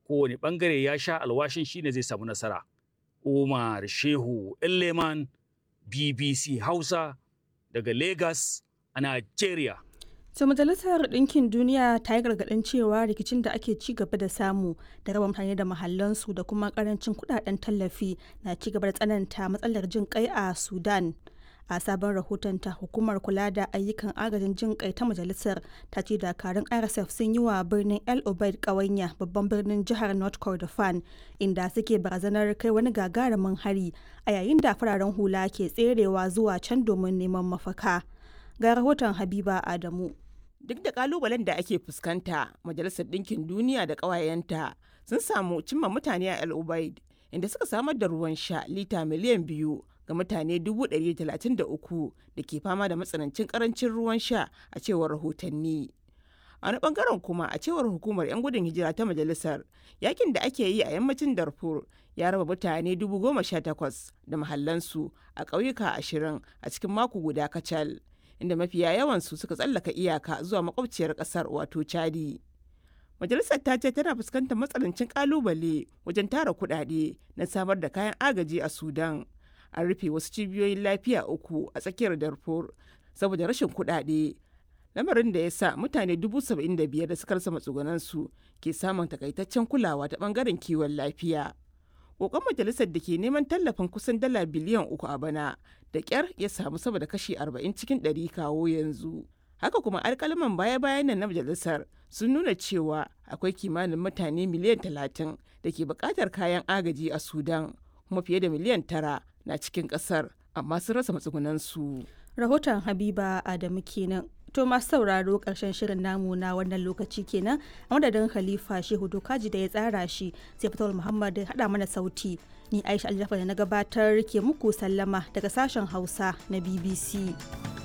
kowane bangare ya sha alwashin shine zai samu nasara umar shehu leman bbc hausa daga lagos a nigeria To Majalisar Ɗinkin Duniya ta yi gargaɗin cewa rikicin da ake ci gaba da samu da raba mutane da mahallansu da kuma ƙarancin kuɗaɗen tallafi na ci gaba da tsananta matsalar jin kai a Sudan. A sabon rahotonta hukumar kula da ayyukan agajin jin kai ta majalisar ta ce dakarun RSF sun yi wa birnin El Obeid ƙawanya babban birnin jihar North Kordofan inda suke barazanar kai wani gagarumin hari a yayin da fararen hula ke tserewa zuwa can domin neman mafaka. Ga rahoton Habiba Adamu. Duk da kalubalen da ake fuskanta, Majalisar Ɗinkin Duniya da ƙawayenta sun samu cimma mutane a El Ubaid, inda suka samar da ruwan sha lita miliyan biyu ga mutane 133 da ke fama da matsanancin karancin ruwan sha a cewar rahotanni. A wani bangaren kuma a cewar hukumar 'yan gudun hijira ta majalisar, yakin da ake yi a yammacin Darfur ya raba mutane 18,000 da mahallansu a ƙauyuka ashirin a cikin mako guda kacal. inda mafiya yawansu suka tsallaka iyaka zuwa makwabciyar kasar wato chadi majalisar ta ce tana fuskantar matsanancin kalubale wajen tara kudade na samar da kayan agaji a sudan an rufe wasu cibiyoyin lafiya uku a tsakiyar darfur saboda rashin kudade lamarin da ya sa mutane dubu saba'in da biyar da suka rasa matsugunansu ke samun takaitaccen kulawa ta bangaren kiwon lafiya kokon majalisar da ke neman tallafin kusan dala biliyan uku a bana da kyar ya samu sama da kashi 40 cikin 100 kawo yanzu haka kuma alkalaman baya-bayan nan na majalisar sun nuna cewa akwai kimanin mutane miliyan 30 da ke bukatar kayan agaji a sudan kuma fiye da miliyan tara na cikin kasar amma sun rasa matsugunansu Rahoton Habiba Adamu kenan. To masu sauraro ƙarshen shirin namu na wannan lokaci kenan a madadin Khalifa Shehu Dokaji da ya tsara shi sai Fatawul Muhammad da haɗa mana sauti. Ni Aisha Aljafa da na gabatar ke muku sallama daga sashen Hausa na BBC.